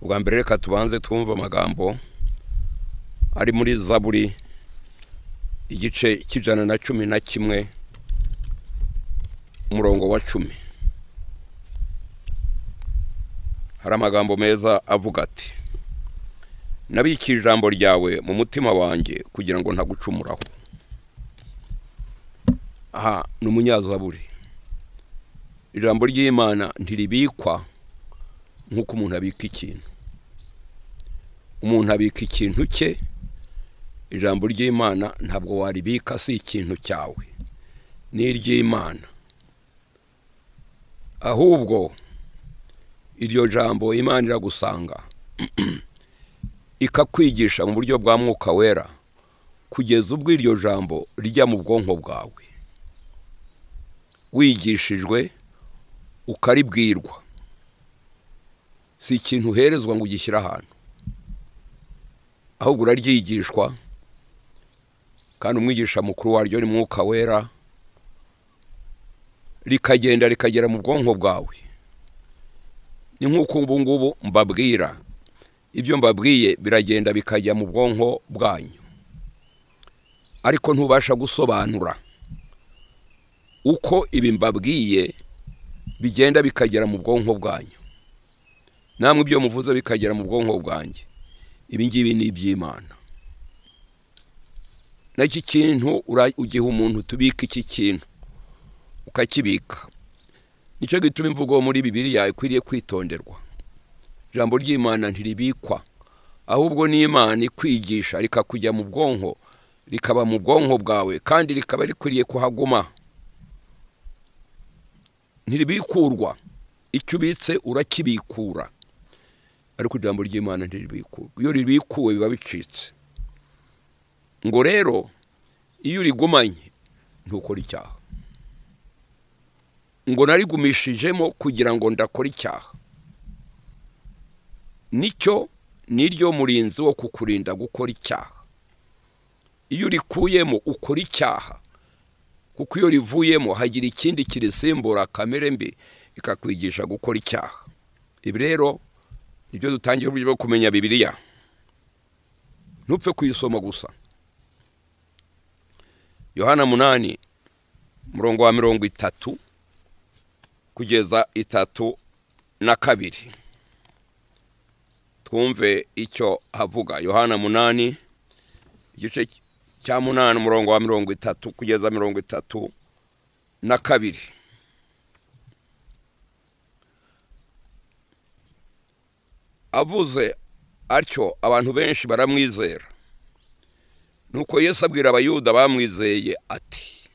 ubwa mbere reka tubanze twumve amagambo ari muri zaburi igice cy'ijana na cumi na kimwe umurongo wa cumi hari amagambo meza avuga ati nabikira ijambo ryawe mu mutima wanjye kugira ngo ntagucumuraho aha ni umunyazaburi ijambo ry'imana ntiribikwa nk'uko umuntu abika ikintu umuntu abika ikintu cye ijambo ry'imana ntabwo waribika si ikintu cyawe ni iry'imana ahubwo iryo jambo imana iragusanga ikakwigisha mu buryo bwa mwuka wera kugeza ubwo iryo jambo rijya mu bwonko bwawe wigishijwe ukaribwirwa si ikintu uherezwa ngo ugishyire ahantu ahubwo uraryigishwa kandi umwigisha mukuru waryo ni mwuka wera rikagenda rikagera mu bwonko bwawe ni nk'uko ubu ngubu mbabwira ibyo mbabwiye biragenda bikajya mu bwonko bwanyu ariko ntubasha gusobanura uko ibi mbabwiye bigenda bikagera mu bwonko bwanyu namwe ibyo muvuze bikagera mu bwonko bwanjye ibi ngibi ni iby'imana n'iki kintu ugiha umuntu tubika iki kintu ukakibika nicyo gituma imvugo muri bibiriya ikwiriye kwitonderwa ijambo ry'imana ntiribikwa ahubwo n'imana ikwigisha rikakujya mu bwonko rikaba mu bwonko bwawe kandi rikaba rikwiriye kuhaguma ntiribikurwa icyo ubitse urakibikura ariko ijambo ry'imana ntiribikuwe iyo ribikuwe biba bicitse ngo rero iyo urigumanye ntukora icyaha ngo narigumishijemo kugira ngo ndakore icyaha nicyo niryo murinzi wo kukurinda gukora icyaha iyo urikuyemo ukora icyaha kuko iyo rivuyemo hagira ikindi kirisimbura kamere mbi ikakwigisha gukora icyaha ibi rero nibyo dutangiye uburyo bwo kumenya bibiriya ntupfe kuyisoma gusa yohana munani umurongo wa mirongo itatu kugeza itatu na kabiri twumve icyo havuga yohana munani igice cya munani umurongo wa mirongo itatu kugeza mirongo itatu na kabiri avuze atyo abantu benshi baramwizera nuko Yesu abwira abayuda bamwizeye ati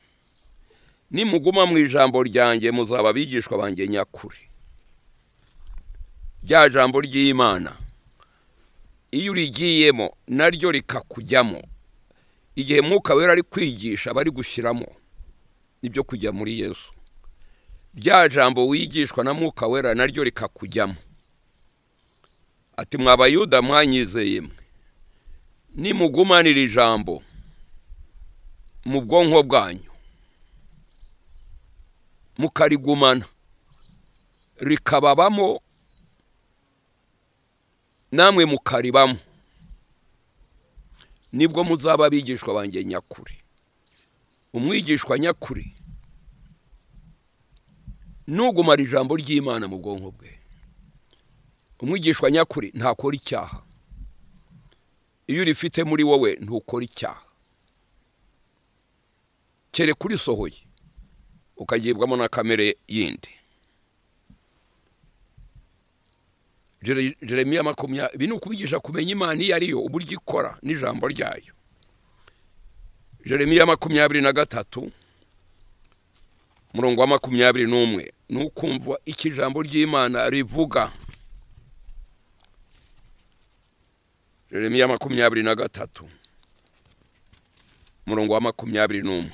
nimuguma mu ijambo ryanjye muzaba abigishwa banjye nyakuri rya jambo ry'imana iyo urigiyemo naryo rikakujyamo igihe mwuka wera ari kwigisha aba ari gushyiramo nibyo kujya muri yesu rya jambo wigishwa na mwuka wera naryo rikakujyamo ati mwabayuda mwanyizeye mwe nimugumanira ijambo mu bwonko bwanyu mukarigumana rikababamo namwe mukaribamo nibwo muzaba abigishwa banjye nyakuri umwigishwa nyakuri nugumara ijambo ry'imana mu bwonko bwe umwigishwa nyakuri ntakora icyaha iyo urifite muri wowe ntukora icyaha kereka urisohoye ukagibwamo na kamere yindi jeremiya makumyabiri ibi ni ukubigisha kumenya imana iyo ari yo uburyo ikora n'ijambo ryayo jeremiya makumyabiri na gatatu umurongo wa makumyabiri n'umwe ni ukumva iki ijambo ry'imana rivuga Jeremiya makumyabiri na gatatu umurongo wa makumyabiri n'umwe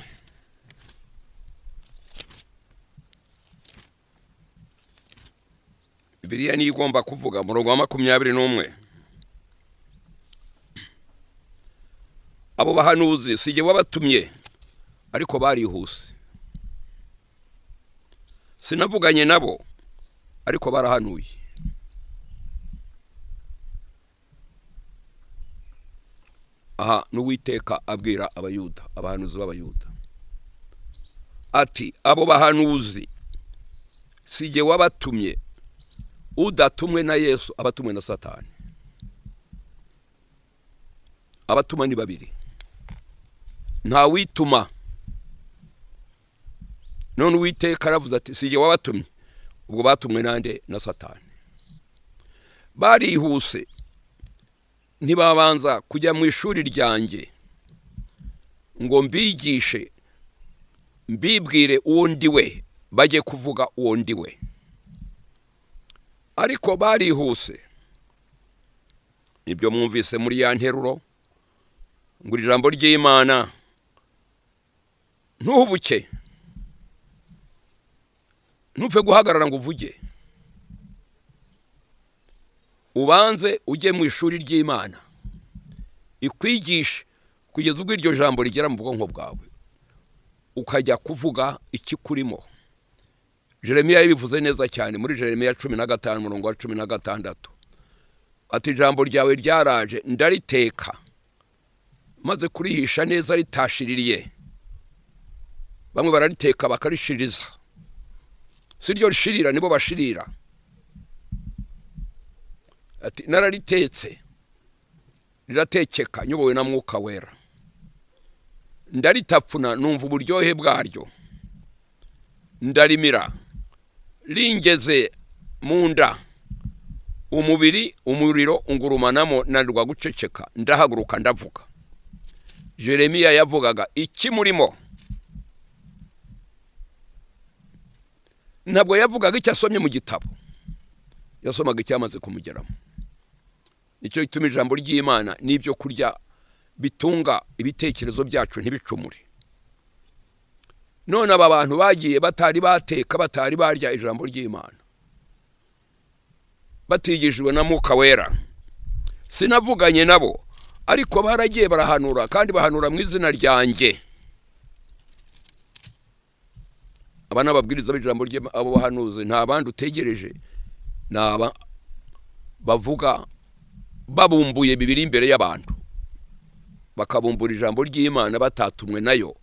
biriya niyo igomba kuvuga umurongo wa makumyabiri n'umwe abo bahanuzi si igihe wabatumye ariko barihuse sinavuganye nabo ariko barahanuye aha n'uwiteka abwira abayuda abahanuzi b'abayuda ati abo bahanuzi si jye wabatumye udatumwe na yesu abatumwe na satani abatuma ni babiri nta wituma none uwiteka aravuze ati si jye wabatumye ubwo batumwe nande na satani barihuse ntibabanza kujya mu ishuri ryanjye ngo mbigishe mbibwire uwo ndi we bajye kuvuga uwo ndi we ariko barihuse nibyo mwumvise muri ya nteruro ngo ijambo ry'imana ntuhubuke ntupfe guhagarara ngo uvuge ubanze ujye mu ishuri ry'imana ikwigishe kugeza ubwo iryo jambo rigera mu bwonko bwawe ukajya kuvuga ikikurimo jeremiya yabivuze neza cyane muri jeremiya cumi na gatanu umurongo wa cumi na gatandatu ati ijambo ryawe ryaraje ndariteka maze kurihisha neza ritashiririye bamwe barariteka bakarishiriza si ryo rishirira nibo bashirira ati nararitetse riratekeka nyobowe na mwuka wera ndaritapfuna numva uburyohe bwaryo ndarimira ringeze mu nda umubiri umuriro ungurumanamo nanirwa guceceka ndahaguruka ndavuga jeremiya yavugaga iki murimo ntabwo yavugaga icyo asomye mu gitabo yasomaga icyamaze kumugeramo nicyo gituma ijambo ry'imana n'ibyo kurya bitunga ibitekerezo byacu ntibicumure none aba bantu bagiye batari bateka batari barya ijambo ry'imana batigijwe na mwuka wera sinavuganye nabo ariko baragiye barahanura kandi bahanura mu izina ryanjye aba ni ababwiriza b'ijambo abo bahanuzi nta bandi utegereje ni aba bavuga babumbuye bibiri imbere y'abantu bakabumbura ijambo ry'imana batatumwe nayo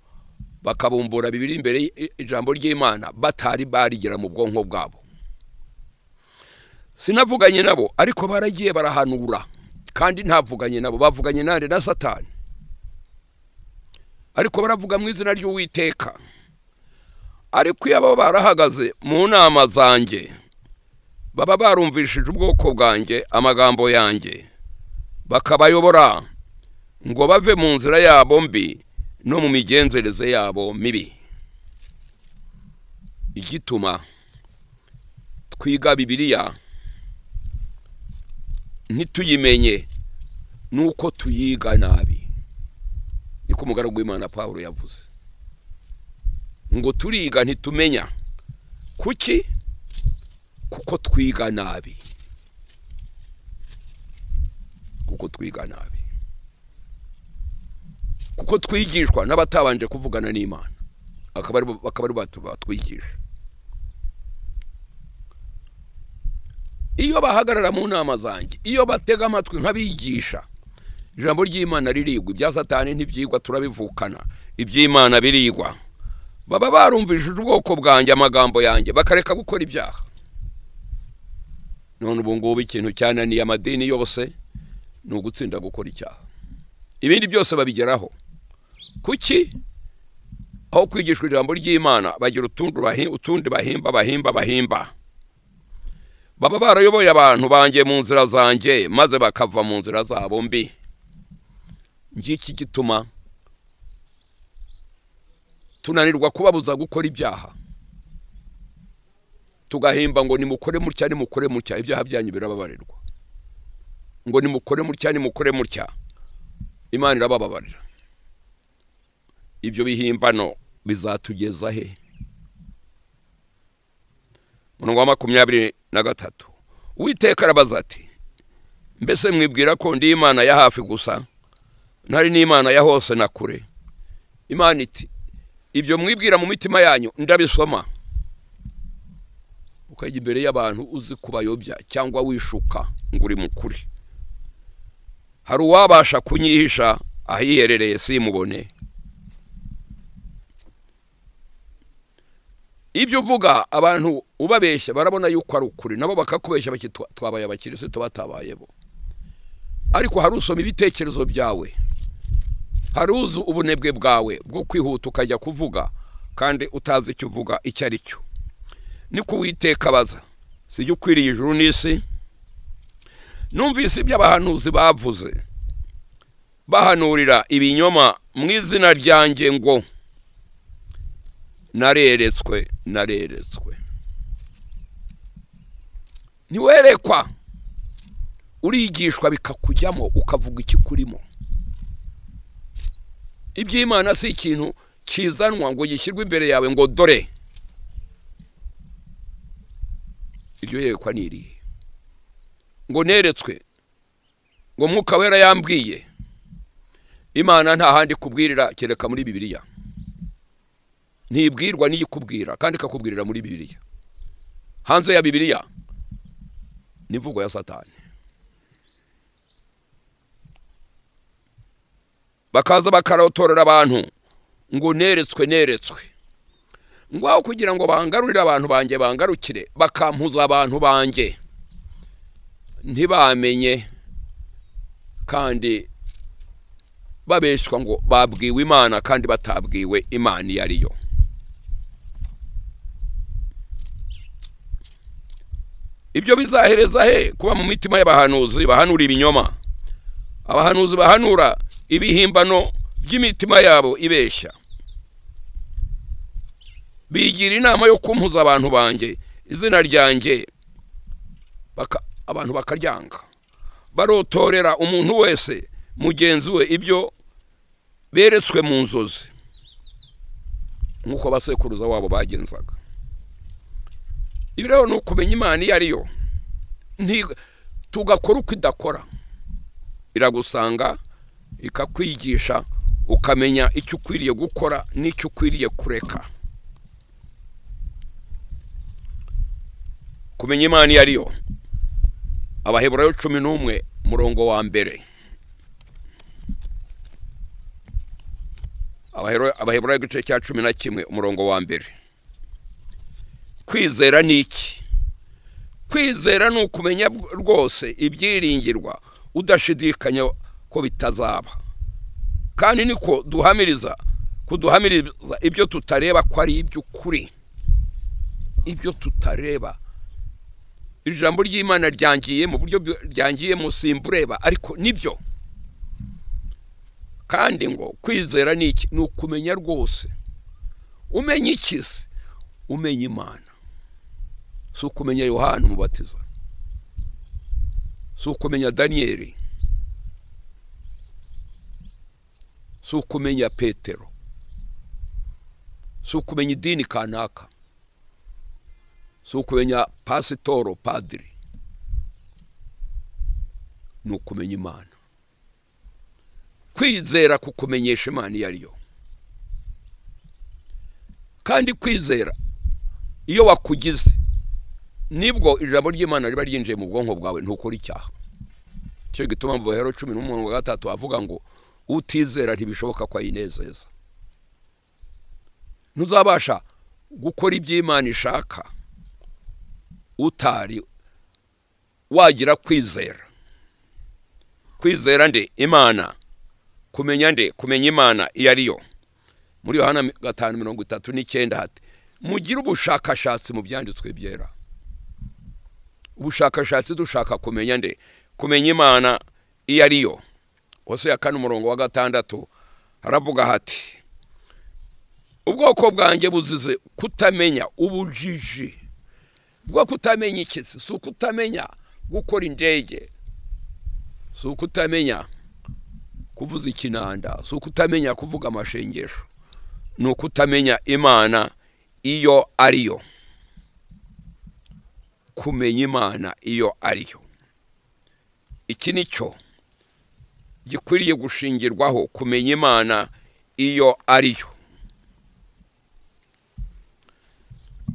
bakabumbura bibiri imbere ijambo ry'imana batari barigera mu bwonko bwabo sinavuganye nabo ariko baragiye barahanura kandi ntavuganye nabo bavuganye nande na satani ariko baravuga mu izina ry'uwiteka ariko iyo baba barahagaze mu nama zanjye baba barumvishije ubwoko bwanjye amagambo yanjye bakabayobora ngo bave mu nzira yabo mbi no mu migenzereze yabo mibi igituma twiga bibiriya ntituyimenye nuko tuyiga nabi niko umugaragu w'imana paul yavuze ngo turiga ntitumenya kuki kuko twiga nabi kuko twiga nabi kuko twigishwa n'abatabanje kuvugana n'imana akaba ari batwigisha iyo bahagarara mu nama zanjye iyo batega amatwi nk'abigisha ijambo ry'imana ririgwa ibya satani ntibyigwa turabivukana iby'imana birigwa baba barumvishije ubwoko bwanjye amagambo yanjye bakareka gukora ibyaha none ubu ngubu ikintu cyananiye amadini yose ni ugutsinda gukora icyaha ibindi byose babigeraho kuki aho kwigishwa ijambo ry'imana bagira utundi bahimba bahimba bahimba baba barayoboye abantu banjye mu nzira zanjye maze bakava mu nzira zabo mbi ngiki gituma tunanirwa kubabuza gukora ibyaha tugahimba ngo nimukore mutya nimukore mutya ibyaha byanyu birababarirwa ngo nimukore mutya nimukore mutya imana irabababarira ibyo bihimbano bizatugeza he umurongo wa makumyabiri na gatatu witeka arabaza ati mbese mwibwira ko ndi imana ya hafi gusa ntari n'imana ya hose na kure imana iti ibyo mwibwira mu mitima yanyu ndabisoma ukajya imbere y'abantu uzi kubayobya cyangwa wishuka ngo uri mukuri hari uwabasha kunyihisha ahiherereye simubone ibyo uvuga abantu ubabeshya barabona yuko ari ukuri nabo bakakubeshya bati twabaye abakirisitu batabayebo ariko hari usoma ibitekerezo byawe hari uzi ubunebwe bwawe bwo kwihuta ukajya kuvuga kandi utazi icyo uvuga icyo ari cyo niko uwiteka abaza si jya ukwiriye ijuru n'isi numvise ibyo abahanuzi bavuze bahanurira ibinyoma mu izina ryanjye ngo nareretswe nareretswe ntiwerekwa urigishwa bikakujyamo ukavuga ikikurimo iby'imana si ikintu kizanwa ngo gishyirwe imbere yawe ngo dore iryo yerekwa ni irihe ngo neretswe ngo mwuka wera yambwiye imana nta handi kubwirira kereka muri bibiliya ntibwirwa n'iyikubwira kandi ikakubwirira muri bibiliya hanze ya bibiliya n'imvugo ya satani bakaza bakarotorera abantu ngo neretswe neretswe ngaho kugira ngo bangarurire abantu banjye bangarukire bakampuza abantu banjye ntibamenye kandi babeshywa ngo babwiwe imana kandi batabwiwe imana iyo ari yo ibyo bizahereza he kuba mu mitima y'abahanuzi bahanura ibinyoma abahanuzi bahanura ibihimbano by'imitima yabo ibeshya bigira inama yo kumpuza abantu banjye izina ryanjye abantu bakaryanga barotorera umuntu wese mugenzi we ibyo beretswe mu nzozi nk'uko abasekuruza wabo bagenzaga ibi rero ni ukumenya imana iyo ari yo tugakora uko idakora iragusanga ikakwigisha ukamenya icyo ukwiriye gukora n'icyo ukwiriye kureka kumenya imana iyo ari yo abaheburayo cumi n'umwe murongo wa mbere abaheburayo igice cya cumi na kimwe umurongo wa mbere kwizera ni iki kwizera ni ukumenya rwose ibyiringirwa udashidikanya ko bitazaba kandi niko duhamiriza kuduhamiriza ibyo tutareba ko ari iby'ukuri ibyo tutareba iri jambo ry'imana ryangiye mu buryo ryangiye musimbureba ariko nibyo kandi ngo kwizera ni iki ni ukumenya rwose umenya iki se umenya imana si ukumenya yohani umubatiza si ukumenya daniyeli si ukumenya petero si ukumenya idini kanaka si ukumenya pasitoro padiri ni ukumenya imana kwizera kukumenyesha imana iyo ari yo kandi kwizera iyo wakugize nibwo ijambo ry'imana riba ryinjiye mu bwonko bwawe ntukora icyaha icyo gituma mu bahero cumi n'umurongo wa gatatu avuga ngo utizera ntibishoboka ko ayinezeza ntuzabasha gukora ibyo imana ishaka utari wagira kwizera kwizera nde imana kumenya nde kumenya imana iyo ari yo muri yohana gatanu mirongo itatu n'icyenda hati mugire ubushakashatsi mu byanditswe byera ubushakashatsi dushaka kumenya nde kumenya imana iyo ari yo hose ya kane umurongo wa gatandatu haravuga hati ubwoko bwanjye buzize kutamenya ubujiji bwo kutamenya ikisi si ukutamenya gukora indege si ukutamenya kuvuza ikinanda si ukutamenya kuvuga amashengesho ni ukutamenya imana iyo ari yo kumenya imana iyo ari yo iki ni cyo gikwiriye gushingirwaho kumenya imana iyo ari yo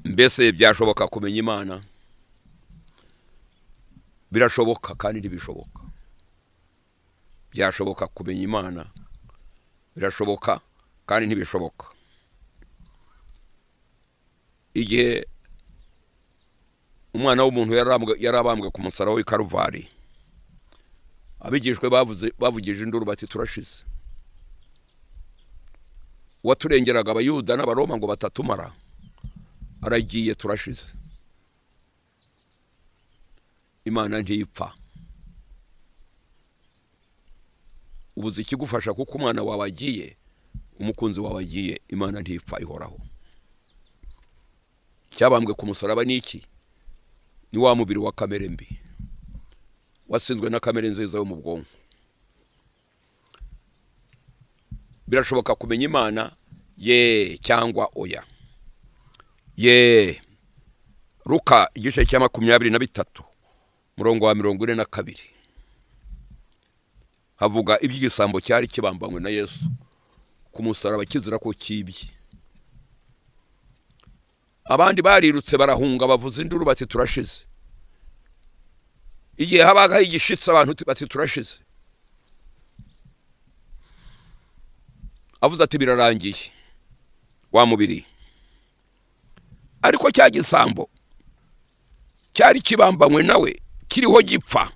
mbese byashoboka kumenya imana birashoboka kandi ntibishoboka byashoboka kumenya imana birashoboka kandi ntibishoboka igihe umwana w'umuntu yarambwe- yarabambwe ku musaraba w'i karuvari abigishwe bavuze bavugije induru bati turashize uwaturengeraga abayuda n'abaroma ngo batatumara aragiye turashize imana ntipfa ubuze ikigufasha kuko umwana wawe agiye umukunzi wawe agiye imana ntipfa ihoraho cyabambwe ku musaraba ni iki ni wa mubiri wa kamere mbi watsinzwe na kamere nziza yo mu bwonko birashoboka kumenya imana ye cyangwa oya ye ruka igice cya makumyabiri na bitatu murongo wa mirongo ine na kabiri havuga iby'igisambo cyari kibambanywe na yesu ku musaraba kizira ko cyibye abandi barirutse barahunga bavuza induru bati turashize igihe habaga hari igishitsi abantu bati turashize avuze ati birarangiye wa mubiri ariko cya gisambo cyari kibambanywe nawe kiriho gipfa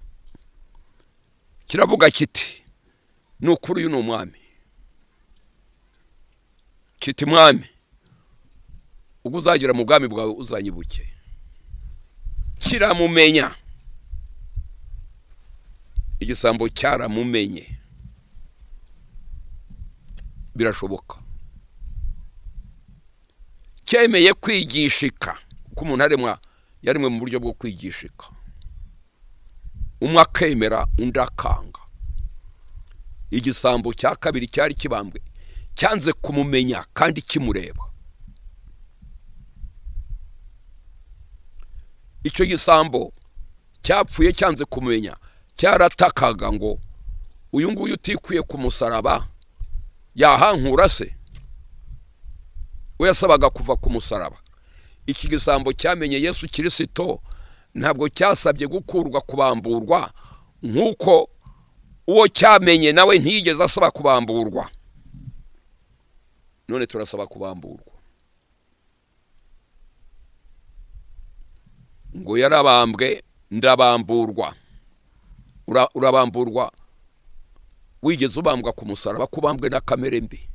kiravuga kiti ni ukuri uyu ni umwami kiti mwami ubwo uzagera mu bwami bwawe uzanyibuke kiramumenya igisambo cyaramumenye birashoboka cyemeye kwigishika kuko umuntu aremwa yaremwe mu buryo bwo kwigishika umwe akemera undi akanga igisambo cya kabiri cyari kibambwe cyanze kumumenya kandi kimureba icyo gisambo cyapfuye cyanze kumenya cyaratakaga ngo uyu nguyu utikwiye ku musaraba yahankura se we yasabaga kuva ku musaraba iki gisambo cyamenye yesu kirisito ntabwo cyasabye gukurwa kubamburwa nk'uko uwo cyamenye nawe ntiyigeze asaba kubamburwa none turasaba kubamburwa ngo yarabambwe ndabamburwa Ura- urabamburwa wigeze ubambwa ku musaraba kubambwe na kamere mbi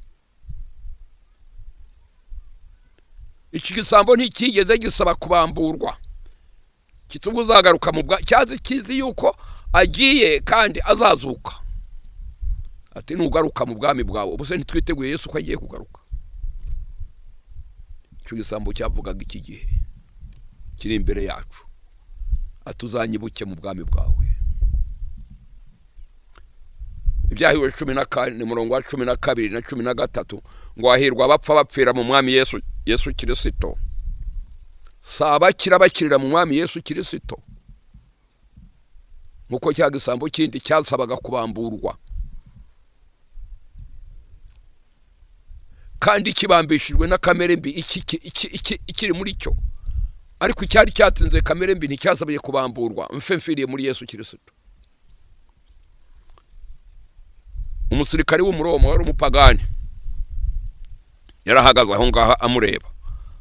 iki gisambo nticyigeze gisaba kubamburwa kitubwo uzagaruka mu bwa cyazi kizi yuko agiye kandi azazuka ati nugaruka mu bwami bwawe ubuse ntitwiteguye yesu ko agiye kugaruka icyo gisambo cyavugaga iki gihe kiri imbere yacu atuzanyibuke mu bwami bwawe ibyahiwe cumi na kane murongo wa cumi na kabiri na cumi na gatatu ngo hahirwa abapfa bapfira mu mwami yesu yesu kirisito si abakira bakirira mu mwami yesu kirisito nk'uko cya gisambo kindi cyasabaga kubamburwa kandi kibambishijwe na kamere mbi iki- iki- iki- iki- ikiri muri cyo ariko icyari cyatsinze kamere mbi nticyasabiye kubamburwa mfe mfiriye muri yesu kirisito umusirikari w'umuroma wari umupagani yarahagaze aho ngaho amureba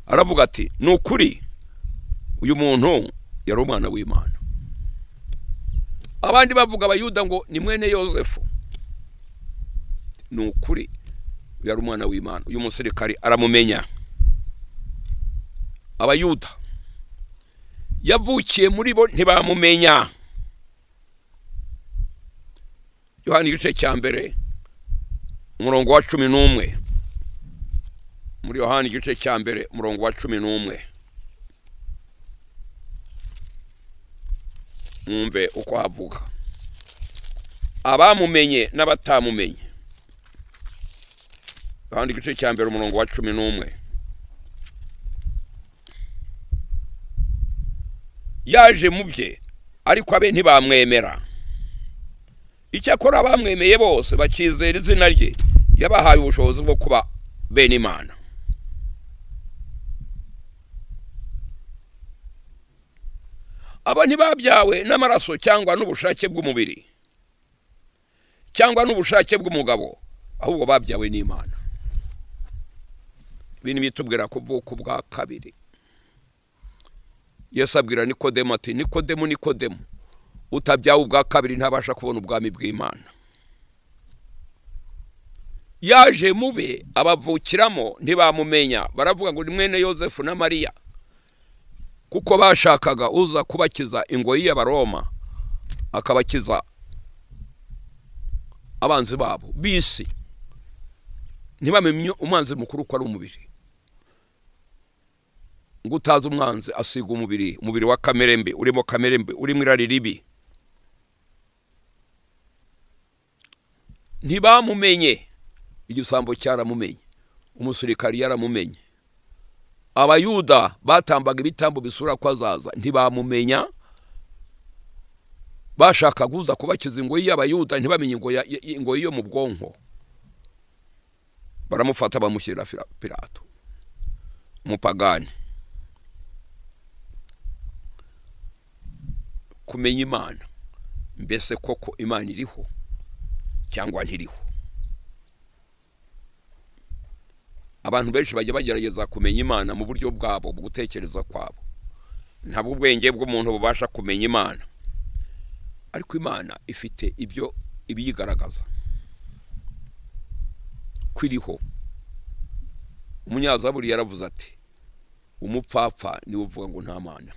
aravuga ati ni ukuri uyu muntu yari umwana w'imana abandi bavuga abayuda ngo ni mwene yosefu ni ukuri uyu yari umwana w'imana uyu musirikari aramumenya abayuda yavukiye muri bo ntibamumenya yohani igice cya mbere umurongo wa cumi n'umwe muri yohani igice cya mbere umurongo wa cumi n'umwe mwumve uko havuga abamumenye n'abatamumenye yohani igice cya mbere umurongo wa cumi n'umwe yaje mu bye ariko abe ntibamwemera icyakora abamwemeye bose bakizera izina rye yabahaye ubushobozi bwo kuba bene imana aba ntibabyawe n'amaraso cyangwa n'ubushake bw'umubiri cyangwa n'ubushake bw'umugabo ahubwo babyawe n'imana ibintu bitubwira ko ubwoko bwa kabiri yesu abwira nikodemu ati nikodemu nikodemu utabyawe ubwa kabiri ntabasha kubona ubwami bw'imana yaje mube abavukiramo ntibamumenya baravuga ngo ni mwene yosefu na mariya kuko bashakaga uza kubakiza ingoyi y'abaroma akabakiza abanzi babo bisi ntibamenye umwanzi mukuru ko ari umubiri ngo utazi umwanzi asiga umubiri umubiri wa kamere mbi urimo kamere mbi urimo irari ribi ntibamumenye igisambo cyaramumenye umusirikari yaramumenye abayuda batambaga ibitambo bisura ko azaza ntibamumenya bashaka guza kubakiza ingoyi y'abayuda ntibamenye ingoyi yo mu bwonko baramufata bamushyirira pirato umupagani kumenya imana mbese koko imana iriho cyangwa ntiriho abantu benshi bajya bagerageza kumenya imana mu buryo bwabo mu gutekereza kwabo ntabwo ubwenge bw'umuntu bubasha kumenya imana ariko imana ifite ibyo ibiyigaragaza ko iriho umunyazaburi yaravuze ati umupfapfa niwe uvuga ngo nta mana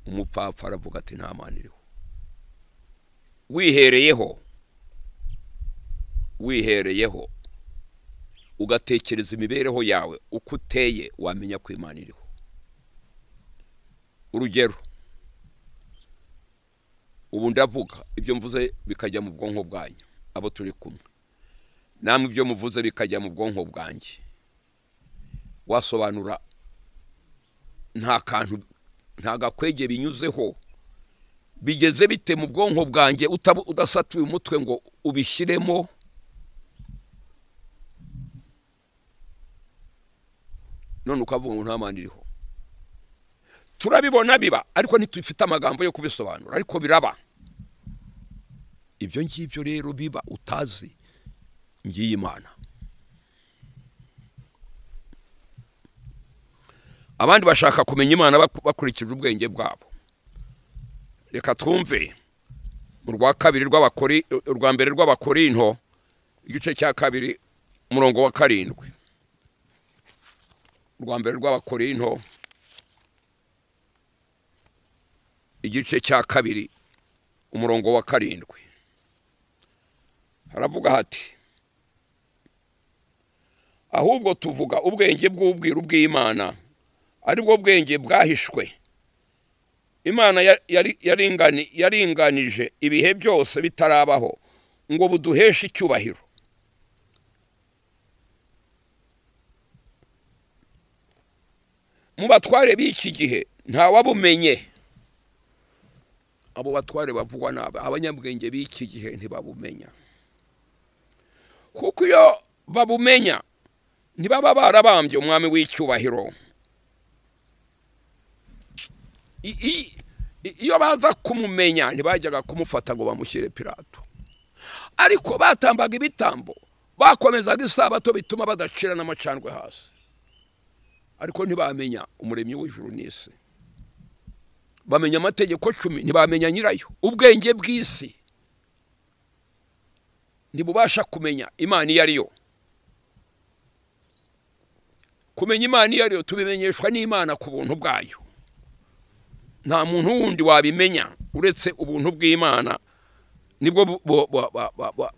umupfapfa aravuga ati nta mana iriho wihereyeho wihereyeho ugatekereza imibereho yawe uko uteye wamenya ko imana iriho urugero ubu ndavuga ibyo mvuze bikajya mu bwonko bwanyu abo turi kumwe namwe ibyo muvuze bikajya mu bwonko bwanjye wasobanura nta kantu nta gakwege binyuzeho bigeze bite mu bwonko bwanjye udasatuye umutwe ngo ubishyiremo none ukavuga ngo nta mpande iriho turabibona biba ariko ntitufite amagambo yo kubisobanura ariko biraba ibyo ngibyo rero biba utazi ngiyi imana abandi bashaka kumenya imana bakurikije ubwenge bwabo reka twumve mu rwa kabiri rw'abakori urwa mbere rw'abakorinto igice cya kabiri umurongo wa karindwi urwa mbere rw'abakorinto igice cya kabiri umurongo wa karindwi haravuga hati ahubwo tuvuga ubwenge bw'ubwiru bw'imana aribwo bwenge bwahishwe imana yaringanije ibihe byose bitarabaho ngo buduheshe icyubahiro mu batware b'iki gihe ntawabumenye abo batware bavugwa nabi abanyabwenge b'iki gihe ntibabumenya kuko iyo babumenya ntibaba barabambye umwami w'icyubahiro iyo baza kumumenya ntibajyaga kumufata ngo bamushyire pirato ariko batambaga ibitambo bakomezaga isabato bituma badacira n'amacandwe hasi ariko ntibamenya umuremyi w'ijuru n'isi bamenya amategeko cumi ntibamenya nyirayo ubwenge bw'isi ntibubasha kumenya imana iyo ari yo kumenya imana iyo ari yo tubimenyeshwa n'imana ku buntu bwayo nta muntu wundi wabimenya uretse ubuntu bw'imana nibwo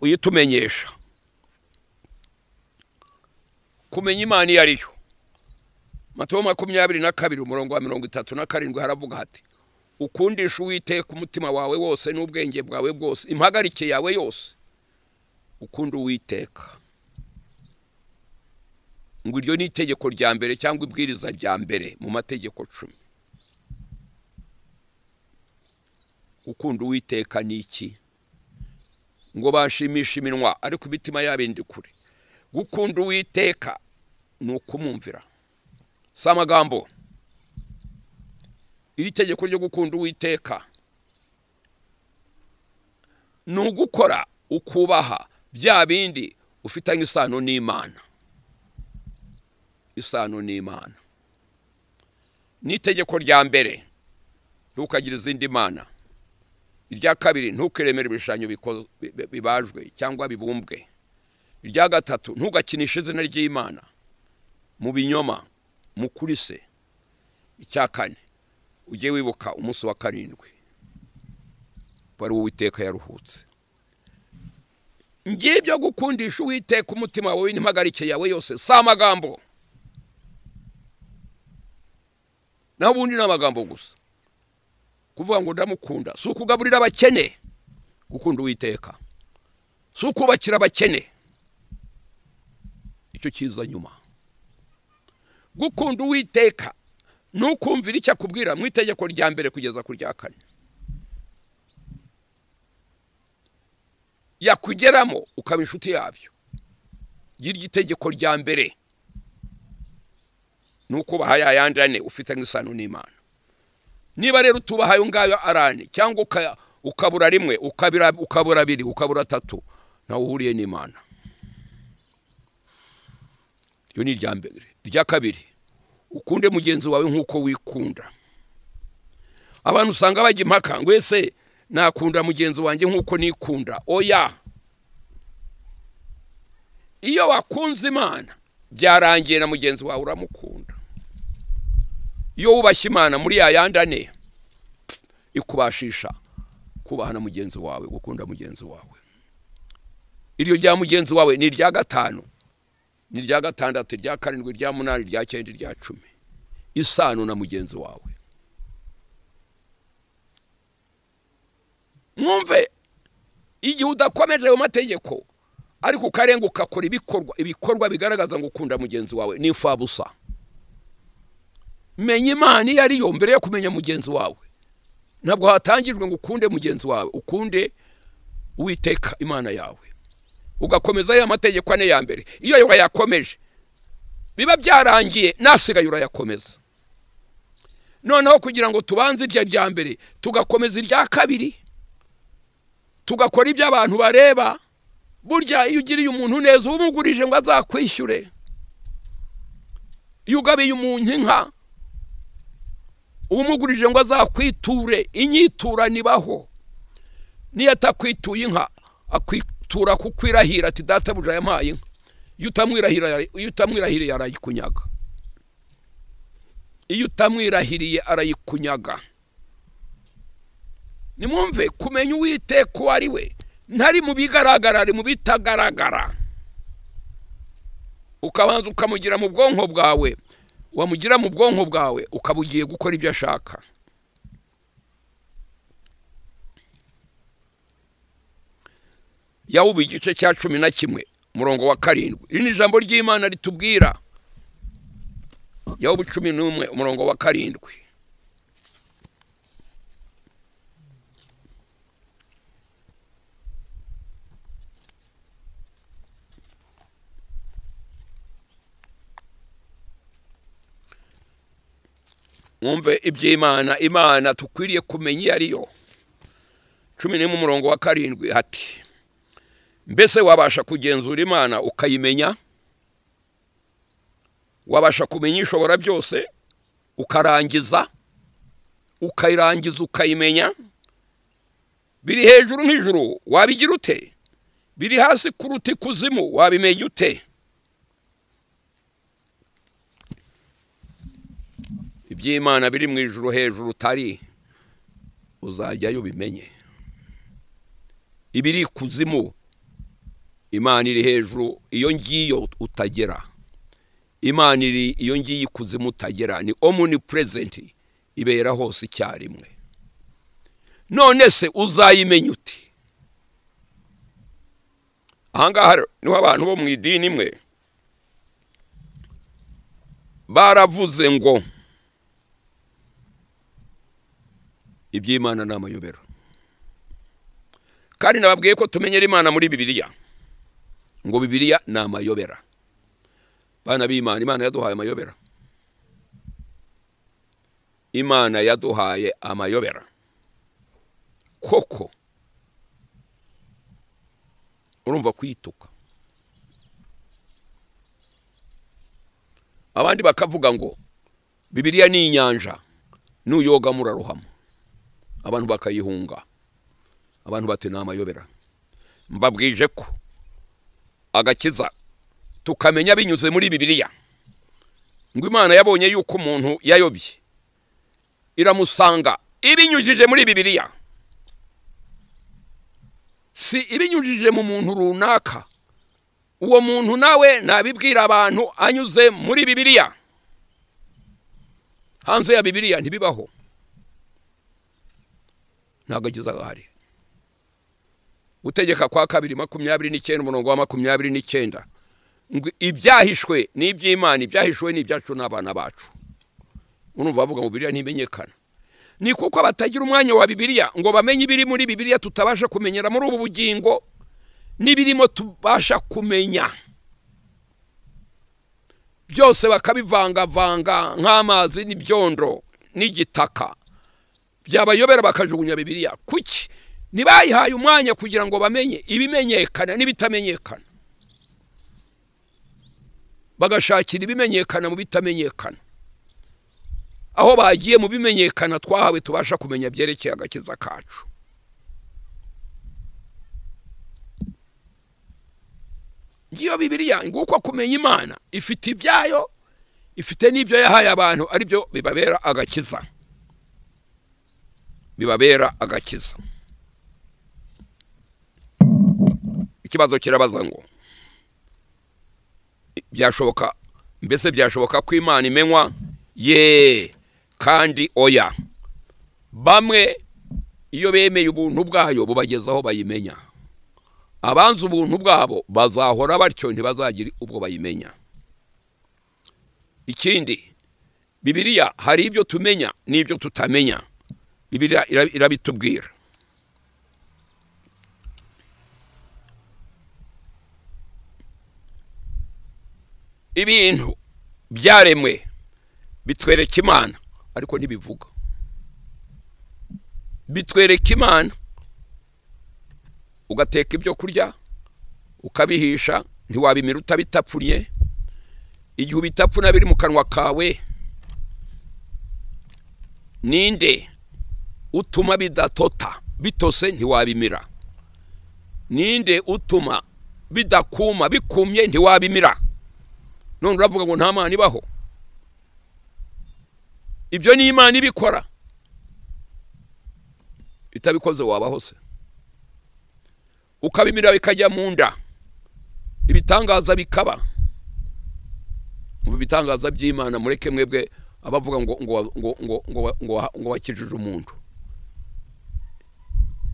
uyitumenyesha kumenya imana iyo ari yo mataho makumyabiri na kabiri umurongo wa mirongo itatu na karindwi haravuga hati ukundisha uwiteka umutima wawe wose n'ubwenge bwawe bwose impagarike yawe yose ukunda uwiteka ngo iryo ni itegeko rya mbere cyangwa ibwiriza rya mbere mu mategeko cumi ukunda uwiteka ni iki ngo bashimishe iminwa ariko imitima yabindi kure gukunda uwiteka ni ukumwumvira si amagambo iri tegeko ryo gukunda uwiteka ni ugukora ukubaha bya bindi ufitanye isano n'imana isano n'imana n'itegeko rya mbere ntukagire izindi mana irya kabiri ntukiremere ibishushanyo biko- bi- bi- bibajwe cyangwa bibumbwe irya gatatu ntugakinishe izina ry'imana mu binyoma mu kuri se icya kane ujye wibuka umunsi wa karindwi wari uwiteka yaruhutse ngibyo gukundisha uwiteka umutima wawe n'impagarike yawe yose si amagambo naho ubundi ni amagambo gusa kuvuga ngo ndamukunda si ukugaburira abakene gukunda uwiteka si ukubakira abakene icyo kiza nyuma gukunda uwiteka nukumvira icyo akubwira mu itegeko rya mbere kugeza ku rya kane yakugeramo ukaba inshuti yabyo y'iryo itegeko rya mbere ni ukubaha yayandi ane ufitanye isano n'imana niba rero utubaha ayo ngayo arane cyangwa uka- ukabura rimwe ukabira- ukabura abiri ukabura atatu ntawe uhuriye n'imana iyo ni irya mbere irya kabiri ukunde mugenzi wawe nk'uko wikunda abantu usanga bajya impaka ngo ese nakunda mugenzi wanjye nk'uko nikunda oya iyo wakunze imana byarangiye na mugenzi wawe uramukunda iyo wubashye imana muri ya yandi ane ikubashisha kubaha na mugenzi wawe gukunda mugenzi wawe iryo rya mugenzi wawe ni irya gatanu ni irya gatandatu irya karindwi irya munani irya cyenda irya cumi isano na mugenzi wawe mwumve igihe udakomeje ayo mategeko ariko ukarenga ugakora ibikorwa ibikorwa bigaragaza ngo ukunda mugenzi wawe ni imfabusa menya imana iyo ari yo mbere yo kumenya mugenzi wawe ntabwo hatangijwe ngo ukunde mugenzi wawe ukunde uwiteka imana yawe ugakomeza ya mategeko ane ya mbere iyo ayo wayakomeje biba byarangiye nasigaye urayakomeza noneho kugira ngo tubanze iryo rya mbere tugakomeza irya kabiri tugakora ibyo abantu bareba burya iyo ugiriye umuntu neza umugurije ngo azakwishyure iyo ugabiye umuntu inka umugurije ngo azakwiture inyitura nibaho niyo atakwituye inka akwitura kukwirahira ati databuja yampaye inka iyo utamwirahira- iyo utamwirahiriye arayikunyaga iyo utamwirahiriye arayikunyaga nimwumve kumenya uwiteka uwo ari we ntari mu bigaragara ari mu bitagaragara ukabanza ukamugira mu bwonko bwawe wamugira mu bwonko bwawe ukaba ugiye gukora ibyo ashaka yawuba igice cya cumi na kimwe murongo wa karindwi iri ni ijambo ry'imana ritubwira yawuba cumi n'umwe umurongo wa karindwi mwumve iby'imana imana tukwiriye kumenya iyo ari yo cumi n'imwe umurongo wa karindwi hati mbese wabasha kugenzura imana ukayimenya wabasha kumenya ishobora byose ukarangiza ukayirangiza ukayimenya biri hejuru nk'ijuru wabigira ute biri hasi kuruta ikuzimu wabimenya ute iby'imana biri mu ijuru hejuru utari uzajyayo ubimenye ibiri kuzimu imana iri hejuru iyo ngiyo utagera imana iri iyo ngiyo ikuzimu utagera ni omuni purezenti ibera hose icyarimwe none se uzayimenya uti ahangaha rero niho abantu bo mu idini imwe baravuze ngo iby'imana ni amayobera kandi nababwiye ko tumenyera imana muri bibiliya ngo bibiliya ni amayobera bana b'imana imana yaduhaye amayobera imana yaduhaye amayobera koko urumva kuyituka abandi bakavuga ngo bibiriya ni inyanja nuyoga murarohama abantu bakayihunga abantu bati ni amayobera mbabwije ko agakiza tukamenya binyuze muri bibiriya ngo imana yabonye yuko umuntu yayobye iramusanga ibinyujije muri bibiriya si ibinyujije mu muntu runaka uwo muntu nawe nabibwira abantu anyuze muri bibiriya hanze ya bibiriya ntibibaho ntabwo agize ahari gutegeka kwa kabiri makumyabiri n'icyenda umurongo wa makumyabiri n'icyenda ngo ibyahishwe ni iby'imana ibyahishwe ni ibyacu n'abana bacu urumva bavuga ngo bibiriya ntimenyekana ni kuko batagira umwanya wa bibiriya ngo bamenye ibiri muri bibiriya tutabasha kumenyera muri ubu bugingo n'ibirimo tubasha kumenya byose bakabivangavanga nk'amazi n'ibyondo n'igitaka byabayobera bakajugunya bibiriya kuki ntibayihaye umwanya kugira ngo bamenye ibimenyekana n'ibitamenyekana bagashakira ibimenyekana mu bitamenyekana aho bagiye mu bimenyekana twahawe tubasha kumenya byerekeye agakiza kacu ngiyo bibiriya nguko kumenya imana ifite ibyayo ifite n'ibyo yahaye abantu aribyo bibabera agakiza bibabera agakiza ikibazo kirabaza ngo byashoboka mbese byashoboka ko imana imenywa yeee kandi oya bamwe iyo bemeye ubuntu bwayo bubageza aho bayimenya abanza ubuntu bwabo bazahora batyo ntibazagire ubwo bayimenya ikindi bibiriya hari ibyo tumenya n'ibyo tutamenya bibiriya irabitubwira ibintu byaremwe bitwereka imana ariko ntibivuga bitwereka imana ugateka ibyo kurya ukabihisha ntiwabimira utabitapfunye igihe ubitapfuna biri mu kanwa kawe ninde utuma bidatota bitose ntiwabimira ninde utuma bidakuma bikumye ntiwabimira none uravuga ngo nta mwana ibaho ibyo ni imana ibikora itabikoze wabaho se ukabimira bikajya mu nda ibitangaza bikaba mu bitangaza by'imana mureke mwebwe abavuga ngo ngo ngo ngo ngo ngo wakijije umuntu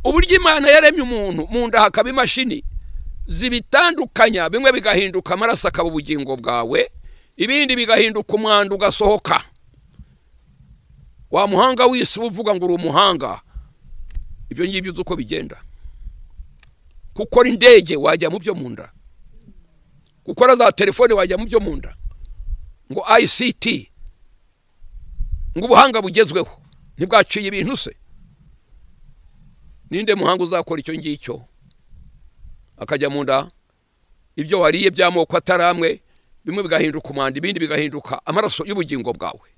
uburyo imana yaremye umuntu mu nda hakaba imashini zibitandukanya bimwe bigahinduka amaraso akaba ubugingo bwawe ibindi bigahinduka umwanda ugasohoka wa muhanga w'isi uvuga ngo uri umuhanga ibyo ngibyo uzi uko bigenda gukora indege wajya mu byo mu nda gukora za telefone wajya mu byo mu nda ngo ICT ngo ubuhanga bugezweho ntibwaciye ibintu se ninde muhanga uzakora icyo ngicyo akajya mu nda ibyo wariye by'amoko atari amwe bimwe bigahinduka umwanda ibindi bigahinduka amaraso y'ubugingo bwawe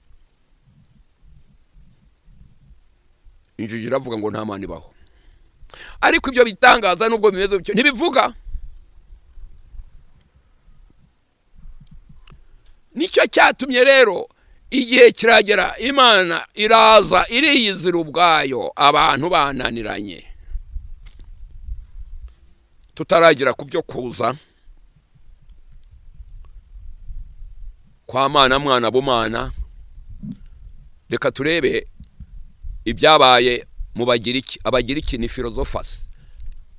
injiji iravuga ngo nta mani ibaho ariko ibyo bitangaza nubwo bimeze bityo ntibivuga nicyo cyatumye rero igihe kiragera imana iraza iriyizira ubwayo abantu bananiranye tutaragira ku byo kuza kwa mwana mwana bumana reka turebe ibyabaye mu bagiriki abagiriki ni filozofasi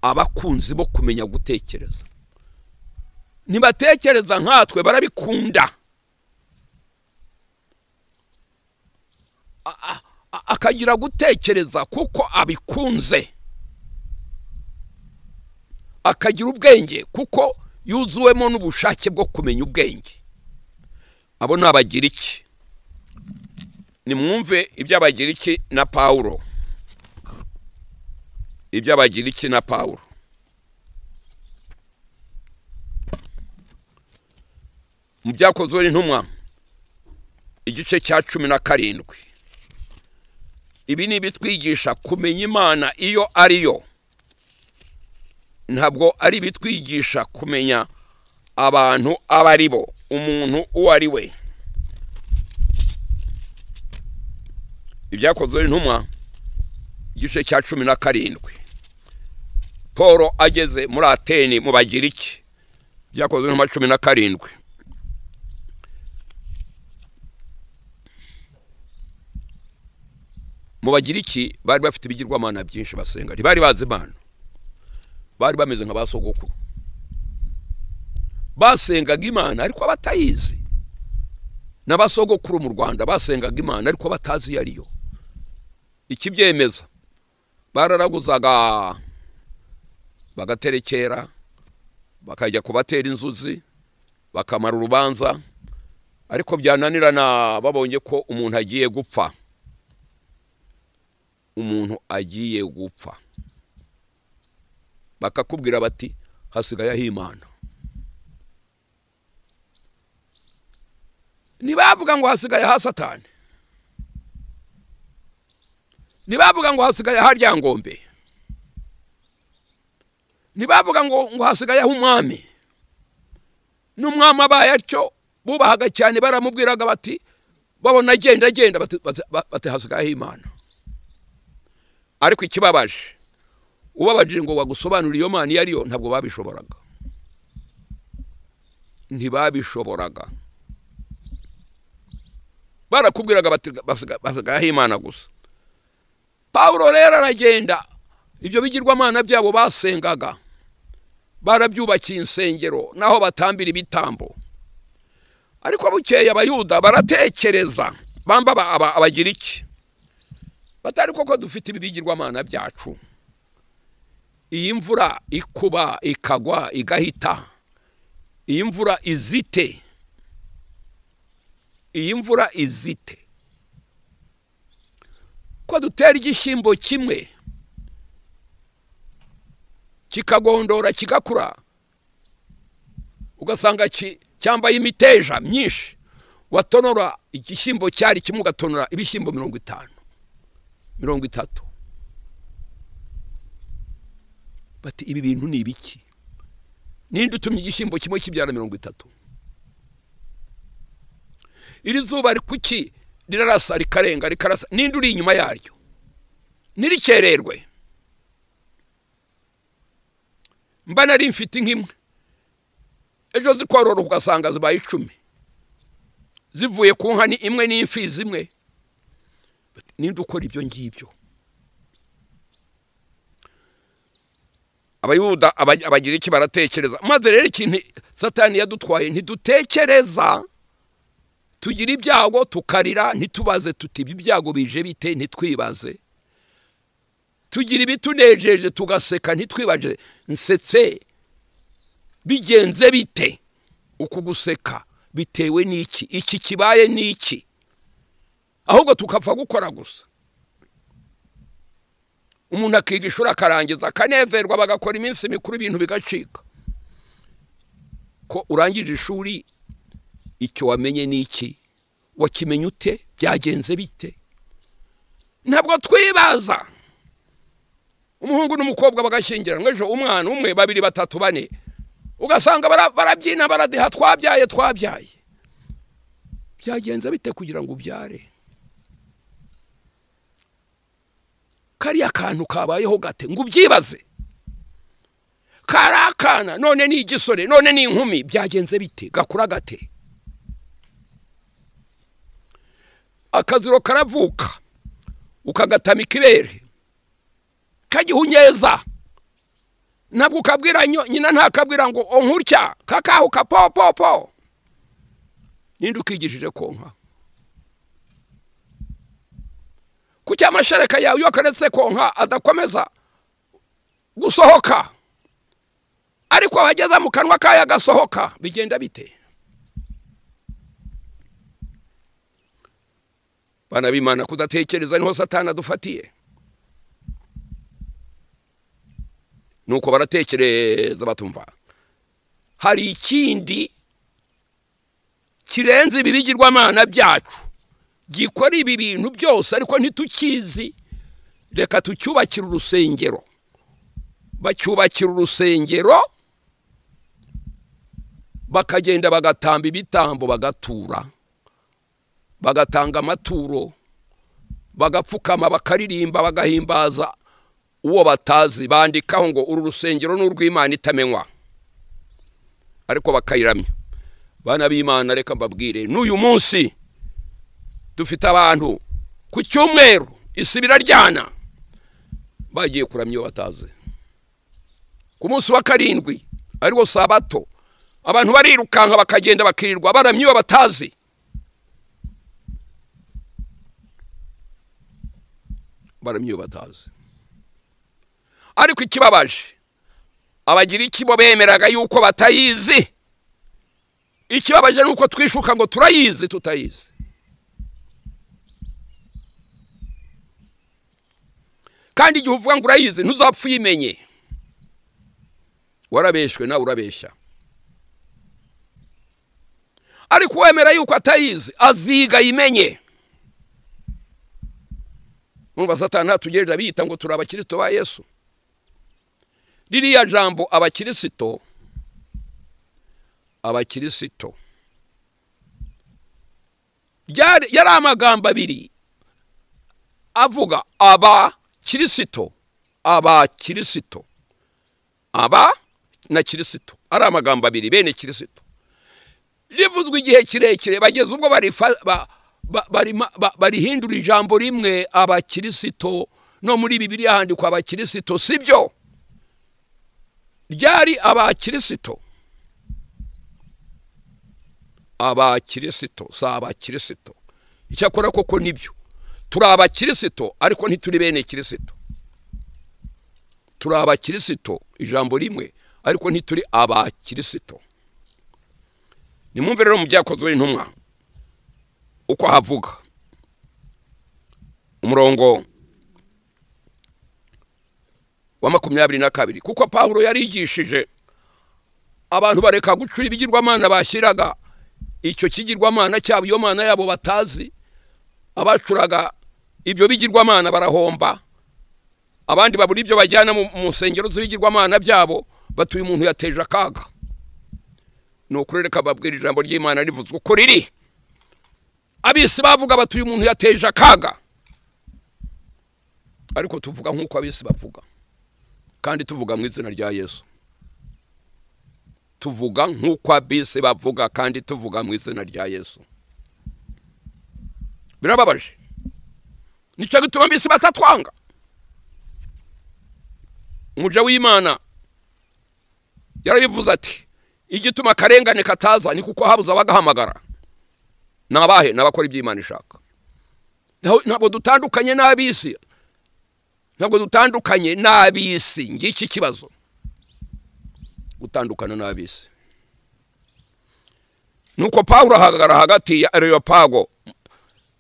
abakunzi bo kumenya gutekereza ntibatekereza nkatwe barabikunda akagira gutekereza kuko abikunze akagira ubwenge kuko yuzuwemo n'ubushake bwo kumenya ubwenge abo ni abagiriki nimwumve iby'abagiriki na pawuro iby'abagiriki na pawuro mu byakozwe n'intumwa igice cya cumi na karindwi ibi ni ibitwigisha kumenya imana iyo ari yo ntabwo ari ibitwigisha kumenya abantu abo ari bo umuntu uwo ari we ibyakozwe n'intumwa igice cya cumi na karindwi paul ageze muri ateni mu bagiriki byakozwe n'intumwa cumi na karindwi mu bagiriki bari bafite ibigirwamana byinshi basenga ntibari bazi imana bari bameze nka ba sogokuru basengaga imana ariko batayizi n'abasogokuru mu rwanda basengaga imana ariko batazi iyo ariyo ikibyemeza bararaguzaga bagaterekera bakajya kubatera inzuzi bakamara urubanza ariko byananirana babonye ko umuntu agiye gupfa umuntu agiye gupfa bakakubwira bati hasigaye ahimana ntibavuga ngo hasigaye ha satani ntibavuga ngo hasigaye ha ryangombe ntibavuga ngo ngo hasigaye ha umwami n'umwami abaye atyo bubahaga cyane baramubwiraga bati babona agenda agenda bati hasigaye imana ariko ikibabaje ubabajije ngo wagusobanurire iyo mana iyo ari yo ntabwo babishoboraga ntibabishoboraga barakubwiraga basigayeho imana gusa paul rero aragenda ibyo bigirwamana byabo basengaga barabyubakiye insengero naho batambira ibitambo ariko bukeye abayuda baratekereza bamba abagira iki batari koko dufite ibi bigirwamana byacu iyi mvura ikuba ikagwa igahita iyi mvura izite iyi mvura izite ko dutera igishyimbo kimwe kikagondora kigakura ugasanga cyambaye imiteja myinshi watonora igishyimbo cyari kimwe ugatonora ibishyimbo mirongo itanu mirongo itatu bati ibi bintu ni ibiki ninde utumye igishyimbo kimwe kibyara mirongo itatu iri zuba kuki rirarasa rikarenga rikarasa n'indi uri inyuma yaryo ntirikererwe mba nari mfite nk'imwe ejo zikorora ugasanga zibaye icumi zivuye ku nka ni imwe n'imfizi imwe n'indi ukora ibyo ngibyo abayuda abagira iki baratekereza maze rero ikintu satani yadutwaye ntidutekereza tugira ibyago tukarira ntitubaze tuti ibi byago bije bite ntitwibaze tugira ibitunejeje tugaseka ntitwibaze nsetse bigenze bite uku guseka bitewe n'iki iki kibaye n'iki ahubwo tukapfa gukora gusa umuntu akiga ishuri akarangiza akanezerwa bagakora iminsi mikuru ibintu bigacika ko urangije ishuri icyo wamenye ni iki wakimenye ute byagenze bite ntabwo twibaza umuhungu n'umukobwa bagashyingiranwa ejo umwana umwe babiri batatu bane ugasanga barabyina baradiha twabyaye twabyaye byagenze bite kugira ngo ubyare kariya kantu kabayeho gate ngo ubyibaze kari akana none ni igisore none ni inkumi byagenze bite gakura gate akaziro karavuka ukagatamika ibere kagihunyeza ntabwo ukabwira nyina ntakabwira ngo onkurya kakahuka po po po ninde ukigishije konka kuki amashereka yawe iyo akaretse konka adakomeza gusohoka ariko wageza mu kanwa kayo agasohoka bigenda bite bana b'imana kudatekereza niho satana adufatiye nuko baratekereza batumva hari ikindi kirenze ibi bigirwamana byacu gikora ibi bintu byose ariko ntitukizi reka tucyubakire urusengero bacyubakira urusengero bakagenda bagatamba ibitambo bagatura bagatanga amaturo bagapfukama bakaririmba bagahimbaza uwo batazi bandikaho ngo uru rusengero ni urw'imana itamenywa ariko bakayiramya bana b'imana reka mbabwire n'uyu munsi dufite abantu ku cyumweru isi biraryana bagiye kuramya iyo batazi ku munsi wa karindwi ariwo sabato abantu barirukanka bakagenda bakirirwa baramya iyo batazi baramya iyo batazi ariko ikibabaje abagira ikibo bemeraga yuko batayizi ikibabaje ni uko twishuka ngo turayizi tutayizi kandi igihe uvuga ngo urayizi ntuzapfe uyimenye warabeshywe nawe urabeshya ariko uwemera yuko atayizi aziga ayimenye numva satani ntatugerera biyita ngo turi abakirisitu ba yesu ririya jambo abakirisitu abakirisitu yari amagambo abiri avuga abakirisitu abakirisitu aba na kirisitu ari amagambo abiri bene kirisitu rivuzwe igihe kirekire bageze ubwo barihindura ijambo rimwe abakirisito no muri bibiri handikwa abakirisito si byo ryari abakirisito abakirisito si abakirisito icyakora koko nibyo turi abakirisito ariko ntituri bene kirisito turi abakirisito ijambo rimwe ariko ntituri abakirisito nimwumve rero mu byakozwe intumwa uko havuga umurongo wa makumyabiri na kabiri kuko paul yarigishije abantu bareka gucura ibigirwamana bashyiraga icyo kigirwamana cyabo iyo mana yabo batazi abacuraga ibyo bigirwamana barahomba abandi babura ibyo bajyana mu nsengero z'ibigirwamana byabo batuye umuntu yateje akaga ni ukurereka babwira ijambo ry'imana rivuzwe uko riri abisi bavuga batuye umuntu yateje akaga ariko tuvuga nk'uko abisi bavuga kandi tuvuga mu izina rya yesu tuvuga nk'uko abisi bavuga kandi tuvuga mu izina rya yesu birababaje nicyo gituma abisi batatwanga umuja w'imana yarabivuze ati igituma akarengane kataza ni kuko habuze abagahamagara ni abahe ni abakora iby'imana ishaka ntabwo dutandukanye n'ab'isi ntabwo dutandukanye n'ab'isi ngiki ikibazo gutandukana n'ab'isi ni uko pawuro ahagarara hagati ya areyopago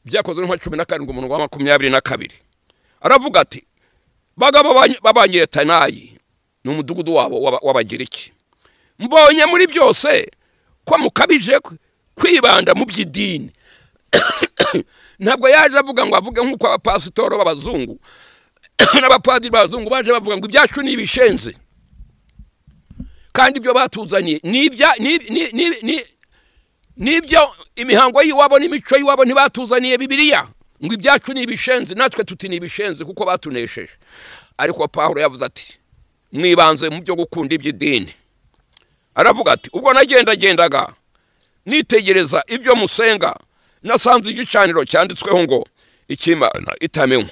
byakozwe nka cumi na karindwi umuntu wa makumyabiri na kabiri aravuga ati bagabo b'abanyetanayi ni umudugudu wabo w'abagiriki mbonye muri byose ko mukabije kwibanda mu by'idini ntabwo yaje avuga ngo avuge nk'uko abapasitoro b'abazungu n'abapadiri b'abazungu baje bavuga ngo ibyacu ni ibishenzi kandi ibyo batuzaniye ni ibyo imihango y'iwabo n'imico y'iwabo ntibatuzaniye bibiriya ngo ibyacu ni ibishenzi natwe tuti ni ibishenzi kuko batunesheje ariko paul yavuze ati mwibanze mu byo gukunda iby'idini aravuga ati ubwo nagendagendaga nitegereza ibyo musenga nasanze igicaniro cyanditsweho ngo ikimana itamenywa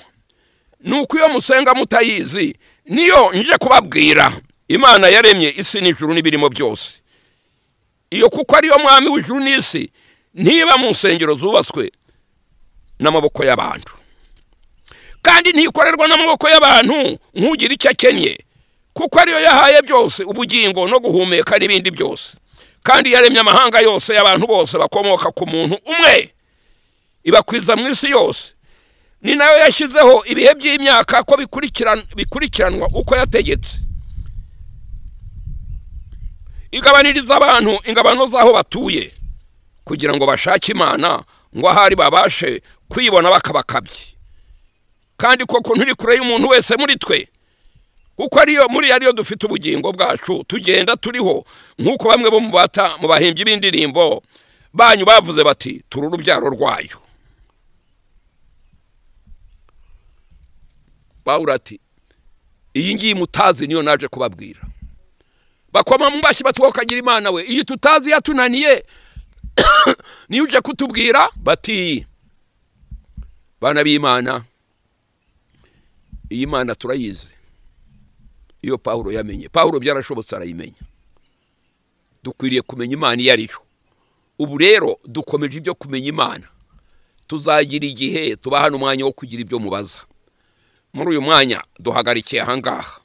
ni uko iyo musenga mutayizi niyo nje kubabwira imana yaremye isi n'ijuru n'ibirimo byose iyo kuko ariyo mwami w'ijuru n'isi ntiba mu nsengero zubatswe n'amaboko y'abantu kandi ntikorerwa n'amaboko y'abantu nk'ugira icyo akennye kuko ariyo yahaye byose ubugingo no guhumeka n'ibindi byose kandi yaremye amahanga yose y'abantu bose bakomoka ku muntu umwe ibakwiza mu isi yose ni nayo yashyizeho ibihe by'imyaka ko bikurikiranwa uko yategetse igabaniriza abantu ingabano z'aho batuye kugira ngo bashake imana ngo ahari babashe kwibona bakabakabye kandi koko ntiri kure y'umuntu wese muri twe kuko ariyo muri ariyo dufite ubugingo bwacu tugenda turiho nk'uko bamwe bo mu bata mu bahimbyi b'indirimbo banyu bavuze bati turi urubyaro rwayo bawura ati iyi ngiyi mutazi niyo naje kubabwira bakoma mu mashyi batuwokagira imana we iyi tutazi yatunaniye niyo ujya kutubwira bati bana b'imana iyi mana turayizi iyo pawuro yamenye pawuro byarashobotse arayimenya dukwiriye kumenya imana iyo ari yo ubu rero dukomeje ibyo kumenya imana tuzagira igihe tuba hano umwanya wo kugira ibyo mubaza muri uyu mwanya duhagarikiye ahangaha